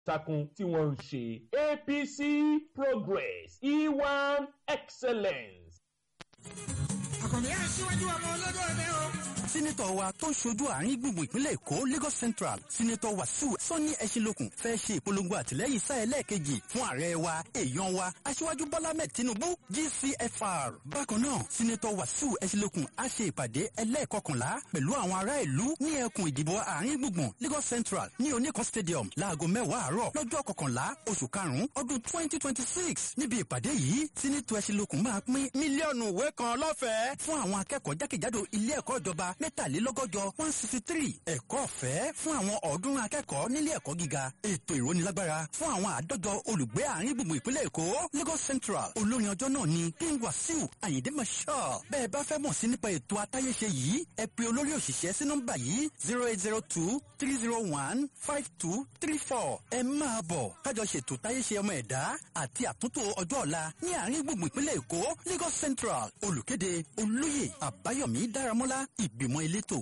takun tí wọ́n ń ṣe apc progress e1 excellence. àkànní ẹ̀ síwájú ọmọ olódò ẹ̀dẹ́ o. sínítọ̀ wa tó ń ṣojú àárín gbùngbùn ìpínlẹ̀ èkó lagos central sínítọ̀ wàsíù sọ́ni ẹ̀ṣinlókun fẹ́ ṣe ìpolongo àtìlẹ́yìn sáà ẹlẹ́ẹ̀kejì fún ààrẹ wa èèyàn wa aṣíwájú bọ́lá ahmed tinubu gcfr. bákan náà sínítọ̀ wàsíù ẹ̀ṣinlókun á ṣe ìpàdé ẹlẹ́ẹ̀kọkànlá pẹ̀lú àwọn ará ìlú ní ẹkùn ìdìbò àárín gbùngbùn lagos central ní oníkan stadium láago mẹ́wàá àárọ̀ lọ́jọ́ kọkànlá oṣù karùn-ún ọdún twenty twenty six níbi ìpàdé yìí sínítọ̀ ẹ̀ṣinlókun máa pín mílíọ̀nù ìwé kan lọ́fẹ̀ẹ́ fún àwọn akẹ́kọ̀ọ́ jákèjádò ilé ẹ̀kọ́ ìjọba mẹ́tàlélọ́gọ́jọ one sixty three ẹ̀kọ́ ọ̀fẹ́ fún àwọn ọ̀ọ́dúnrún akẹ́kọ̀ọ́ nílé ẹ̀kọ́ gíga ètò ìrónilágbára fún àwọn àádọ́jọ olùgbé àárín gbùngbùn ìpínlẹ̀ èkó lagos central olórin ọjọ́ náà ni king wasiu ayinde marshal bẹ́ẹ̀ bá fẹ́ mọ̀ sí nípa ètò atáyéṣe yìí ẹ pe olórí òṣìṣẹ́ sí nọ́mbà yìí zero eight zero two three zero one five two three four ẹ máa bọ̀ kájọ ṣètò táyéṣe ọmọ ẹ̀dá àti àtúntò ọjọ́ ọ̀la ní àárín gbùngbùn ìpínlẹ̀ èkó lagos central olùkéde olóyè àbáyọ̀mí dáramọ́lá ìgbìmọ̀ elétò.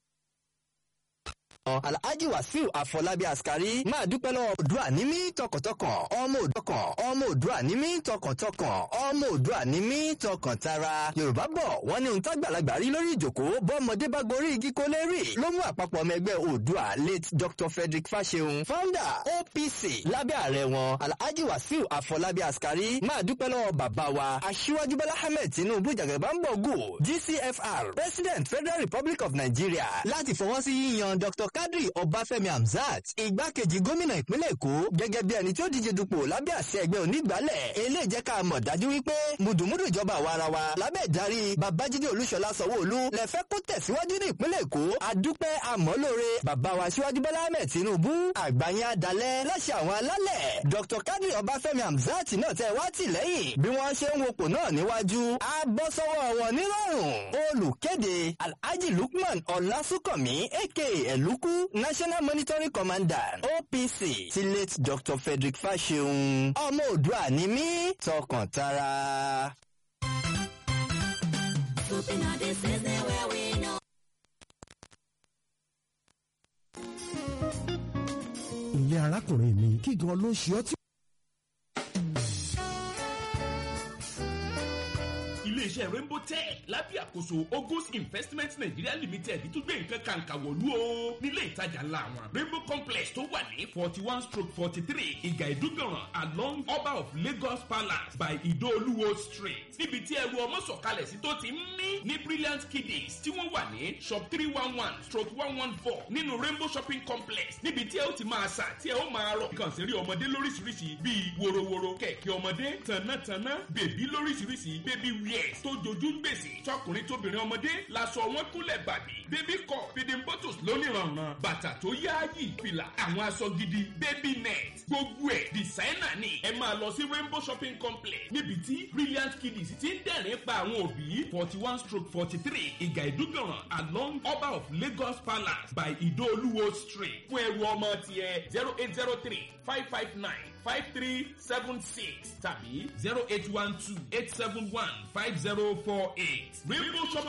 alhaji wasiu afọlábí askari máa dúpẹ́ lọ́wọ́ òdua ní mí tọkàntọkàn ọmọ òdọkàn ọmọ òdua ní mí tọkàntọkàn ọmọ òdua ní mí tọkàntara yorùbá bọ̀ wọ́n ní ohun tágbàlagbà rí lórí ìjòkó bọ́mọdé bá gorí igi kó lè rí ló mú àpapọ̀ ọmọ ẹgbẹ́ òdua late dr frederick fasehun founder opc lábẹ́ ààrẹ wọn alhaji wasiu afọlábí askari máa dúpẹ́ lọ́wọ́ bàbá wa aṣíwájú bọ́lá ahmed tinubu jàgàbámbọ̀gù gcfr president federal republic of nigeria láti fọwọ́ sí yíyan dr kadri ọbáfẹ́mi hamzat igbákejì gómìnà ìpínlẹ̀ èkó gẹ́gẹ́ bí ẹni tí ó díje dupò lábẹ́ àṣẹ ẹgbẹ́ onígbàálẹ̀ eléyìí jẹ́ ká mọ̀ dájú wípé mùdùmùdù ìjọba àwa ara wa lábẹ́ ìdarí babájídé olúṣọlá sanwó-olú lẹ́fẹ́ kó tẹ̀síwájú ní ìpínlẹ̀ èkó adúpẹ́ àmọ́lóore bàbá wa síwájú bọ́lá ahmed tinubu àgbáyé adalẹ̀ láṣẹ àwọn alálẹ̀ dr kadri ọbáfẹ́mi hamzat náà tẹ wá tì lẹ́yìn bí wọ́n ṣe ń wopò náà níwájú á bọ́ sọ́wọ́ wọn nírọ̀rùn olùkéde alhaji lukman ọlásùnkànmí aka ẹ̀lúkú national monitoring commander opc ti late dr frederick fasehun ọmọ òdua ni mí tọkàntara. Swooping on this is the way we know. ilé arákùnrin mi kí gan ló ṣe ọ́ tí. iléeṣẹ́ rainbow tech lábẹ́ àkóso ogos investment nigeria limited tún gbé nǹkan kàǹkà wọ̀lú o nílé ìtajà ńlá wọn rainbow complex tó wà ní forty one stroke forty three ìgà ìdúgbọ̀ràn along ọba of lagos palace by ìdóolúwo street níbi tí ẹrù ọmọ sọ̀kalẹ̀ sí tó ti ń mí ní brilliant kiddies tí wọ́n wà ní shop three one one stroke one one four nínú rainbow shopping complex níbi tí ẹ ó ti máa sà tí ẹ ó máa rọ̀ kàn sí rí ọmọdé lóríṣiríṣi bíi worowóró kẹ̀kẹ́ ọmọdé tànátànná bèbí lóríṣiríṣi baby wears tó jojú ń gbèsè tọkùnrin tóbìnrin ọmọdé laṣọ wọn kúnlẹ̀ bàbí baby cup feeding bottles lóníranran bàtà tó yááyì fìlà àwọn aṣọ gidi baby net gbogbo ẹ̀ designer ni ẹ máa lọ sí rainbow shopping complex níbi tí brilliant kiddies ti ń dẹ̀rín pa àwọn òbí forty one stroke forty three ìgà ìdúgbọ̀ràn along ọba of lagos palace by ìdóolúwo street fún ẹrù ọmọ tiẹ̀ zero eight zero three five five nine five three seven six tàbí zero eight one two eight seven one five zero four eight rainbow shopping.